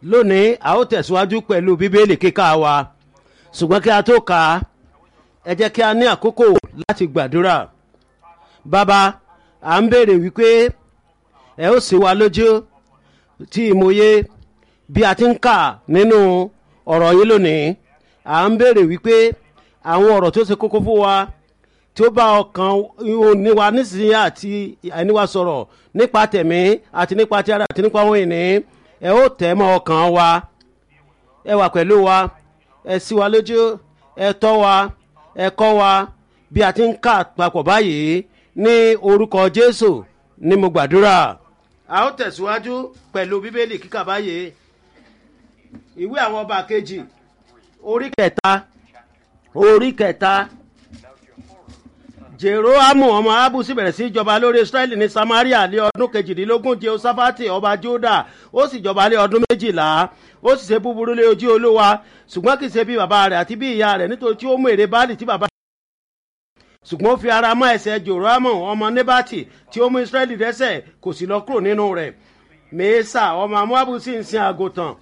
lónìí a ó tẹ̀síwájú pẹ̀lú bíbélì kíkà wa ṣùgbọ́n kí a tó kà á ẹ jẹ́ kí a ní àkókò láti gbàdúrà bàbá à ń béèrè wípé ẹ ó sì wá lójú tí ìmòye bí a ti ń kà nínú ọ̀rọ̀ yín lónìí à ń béèrè wípé àwọn ọ̀rọ̀ tó ṣe kókó fún wa tí ó bá ọkàn oníwa nísìnyí àti àìníwa sọ̀rọ̀ nípa tẹ̀mí àti nípa ti ara àti nípa ohun ìní ẹ ó tẹ̀ mọ́ ọkàn wa ẹ wà pẹ̀lú wa ẹ sí wa lójú ẹ tọ́ wa ẹ kọ́ wa bí a ti ń kà papọ̀ báyìí ní orúkọ Jésù ni mo gbàdúrà a ó tẹ̀síwájú pẹ̀lú bíbélì kíkà báyìí ìwé àwọn ọba kejì orí kẹta orí kẹta jeroamu ọmọ abu sì bẹ̀rẹ̀ sí jọba lórí israẹli ní samaria lé ọdún kejìdínlógún jehoshaphati ọba juda ó sì jọba lé ọdún méjìlá ó sì ṣe búburú lé ojú olúwa ṣùgbọ́n kì í ṣe bí bàbá rẹ̀ àti bí ìyá rẹ̀ nítorí tí ó mú èrè báàlì tí bàbá ṣùgbọ́n ó fi ara mọ́ ẹsẹ̀ jeroamu ọmọ nebati tí ó mú israẹli dẹ́ṣẹ̀ kò sì lọ kúrò nínú rẹ̀ mèésà ọmọ amuabu sì ń sin àgùntàn